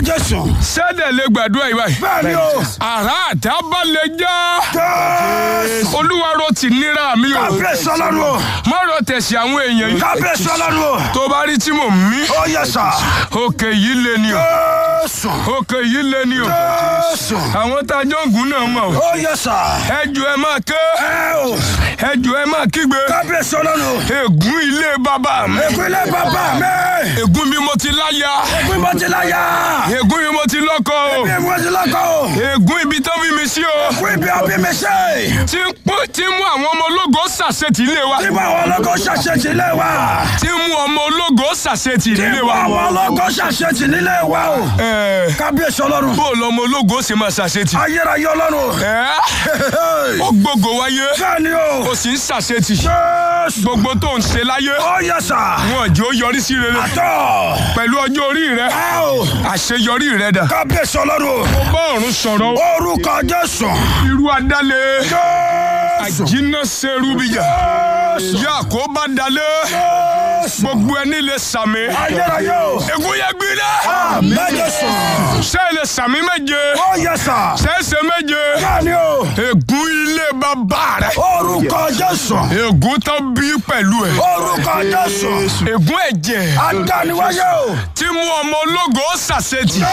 Jésù. sẹ́dẹ̀ lè gbàdúrà yìí báyìí. Bẹ́ẹ̀ni o. àrà àdábà lè já. Jésù. olúwa ro ti níra mi o. Kábíyèsí ọlọ́run o. má ro tẹ̀sí àwọn èèyàn yìí. Kábíyèsí ọlọ́run o. tó bá rí tí mò ń mí. Ó yẹ sà. òkè yìí lé ni o. Jésù. òkè yìí lé ni o. Jésù. àwọn tá a jọ ń gùn náà mọ̀ o. Ó yẹ sà. ẹjọ ẹ máa ké. Ẹ o. ẹjọ ẹ máa kígbe. Kábíyèsí ọlọ́run o. ègún ilé bàbá mi. Ìpínlẹ̀ bàbá mi. ègún mi mo ti láya. Ìpínlẹ̀ ti láyà. ègún mi mo ti lọ́kọ o. Ìpínlẹ̀ ti lọ́kọ̀ o. ègún ibi tó fi mi sí o. Fún ibi ọbí mi ṣe. tí ń pọ́ tí ń mú àwọn ọmọ ológo ṣàṣetì ilé wa. Tí mo àwọn ọlọ́kọ̀ ṣàṣetì nílé wa. tí ń mú ọmọ ológo ṣàṣetì Tí ilé mo wa. àwọn ọlọ́kọ̀ ṣàṣetì nílé wa o. Ẹ̀ẹ́, Kábíyèsí ọlọ́run. bó o lọ ọmọ ológo ṣe máa ṣàṣetì. Ayérayé ọlọ́run. Ẹ̀ẹ́, ó gbógo wáyé Bẹ́ẹ̀ni o. ó sì ń ṣàṣetì. Jésù. gbogbo tó ń ṣe láyé Ó yẹ sà. wọn jẹ́ ó yọrí sí rere Àtọ̀. pẹ̀lú ọjọ́ orí rẹ Ẹ o. àṣeyọrí rẹ dà. Kábíyèsí ọlọ́run. ó bá ọ̀run sọ̀rọ̀ Orúkọ Jésù. irú adálẹ̀ Jésù. àjínà serúbìyà Jésù. yà kó bá dalẹ̀ Jésù. gbogbo ẹni lè sàmì. Ayérayé o. ègún yẹ gbiná. Àmín Jésù. ṣé ilé sàmì méje Ó yẹ sà. ṣẹ́ṣẹ́ méje Bẹ́ẹ̀ni o. ègún ilé bàbá rẹ Orúkọ Jésù. ègún tó bí pẹ̀lú ẹ̀ Orúkọ Jésù. ègún ẹ̀jẹ̀ Adániwáyé o. tí mú ọmọ ológo ṣàṣetì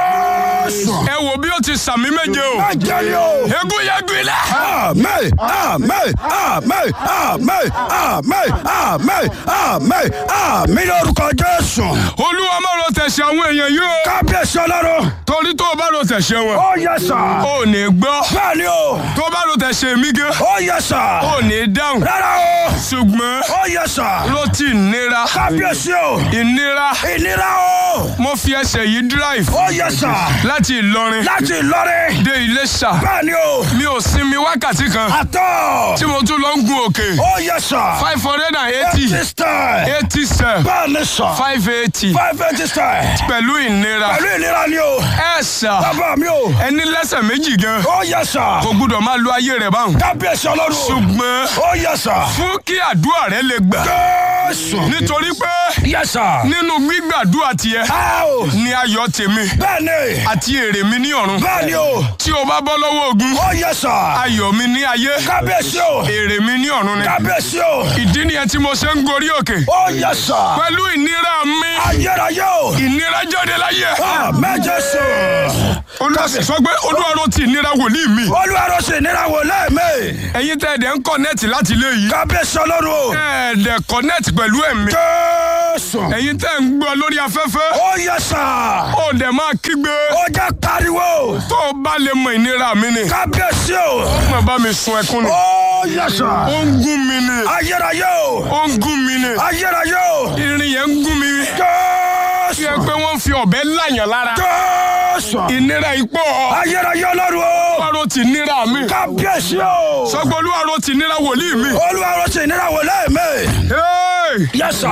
Jésù. ẹ wò bí ó ti sàmì méje o Ajẹ́ni o. ègún yẹ gbiná. Àmín, àmín, àmín, àmín, àmín, àmín, àmín, àmín lórúkọ Jésù. olúwa má ro tẹ̀sẹ̀ àwọn èèyàn yìí o Kábíyèsí ọlọ́run. torí tó o bá ro tẹ̀sẹ̀ wọn Ó yẹ sà. ò ní gbọ́ Bẹ́ẹ̀ni o. tó o bá ro tẹ̀sẹ̀ mi gé Ó yẹ sà. ò ní dáhùn Rárá o. ṣùgbọ́n Ó yẹ sà. ló ti nira Kábíyèsí o. ìnira Ìnira o. mo fi ẹsẹ̀ yìí drive Ó yẹ sà. láti Ìlọrin Láti Ìlọrin. dé Iléṣà Bẹ́ẹ̀ni o. mi ò sinmi wákàtí kan Àtọ̀. tí mo tún lọ ń gun òkè Ó yẹ sà. five hundred and eighty Sísítà. eighty seven Bẹ́ẹ̀ni sà. five eighty Five eighty star. pẹ̀lú ìnira Pẹ̀lú ìnira ni o. ẹ sà Bàbá mi o. ẹni lẹ́sẹ̀ méjì gan Ó yẹ sà. kò gbúdọ̀ máa lo ayé rẹ̀ báwọn Kábíyèsí ọlọ́run. ṣùgbọ́n Ó yẹ sà. fún kí àdúrà rẹ lè gbà Jésù. nítorí pé Yẹ sà. nínú gbígbàdúrà tiẹ̀ Ẹ o. ni ayọ̀ tèmi Bẹ́ẹ̀ni. àti èrè mi ní ọ̀run Bẹ́ẹ̀ni o. tí o bá bọ́ lọ́wọ́ ogun Ó yẹ sà. ayọ̀ mi ní ayé Kábíyèsí o. èrè mi ní ọ̀run ni Kábíyèsí o. ìdí nìyẹn tí mo ṣe ń gorí òkè Ó yẹ sà. pẹ̀lú ìnira mi Ayérayé o. ìnira jáde láyé Àmín Jésù. olúwa sọ pé olúwa ló ti ìnira wòlíì mi Olúwarọ̀ sì nira wò lẹ́ẹ̀mẹ́. ẹ̀yin tẹ́ ẹ̀dẹ̀ ń kọ́nẹ́ẹ̀tì láti ilé yìí Kábíyèsí ọlọ́run o. ẹ̀ẹ́dẹ̀ kọ́nẹ́ẹ̀tì pẹ̀lú ẹ̀mí Jésù. ẹ̀yin tẹ́ ń gbọ́ lórí afẹ́fẹ́ Ó yẹ sà. ó dẹ̀ máa kígbe Ó jẹ́ pariwo. tó o bá lè mọ ìnira mi ni Kábíyèsí o. mo bá mi sun ẹkún ni Ó yẹ sà. ó ń gún mi ni Ayérayé o. ó ń gún mi ni Ayérayé o. irin yẹn ń gún mi Jésù. yẹ pé wọ́n fi ọ̀bẹ láyàn lára Jésù. ìnira ipò Ayérayé ọlọ́run o. olúwarò ti nira mi Kábíyèsí o. sọgbọ́n olúwarò ti nira wòlíì mi. Olúwarọ̀ sì nira wò lẹ́ẹ̀mẹ́. Hey! Yẹ sà.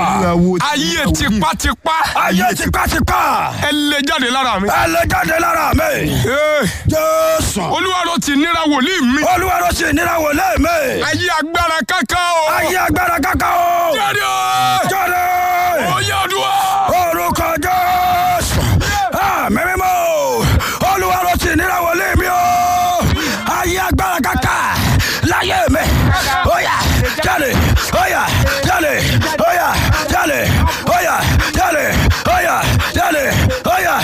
ayé tipátipá Ayé tipátipá. ẹ lè jáde lára mi. Ẹ lè jáde lára mi. Hey! Jésù. olúwarò ti nira wòlíì mi. Olúwarọ̀ sì nira wò lẹ́ẹ̀mẹ́. ayé agbára kankan o. Ayé agbára kaka o. jáde o. Jáde. oyè ọdún Orúkọ Jésù. Àmì mímọ́. Olúwarọ̀ sì nira wò lé mi o. Ayé agbára kaka. Láyé mi. Óyá jáde. Óyá jáde. Óyá jáde. Óyá jáde. Óyá jáde. Óyá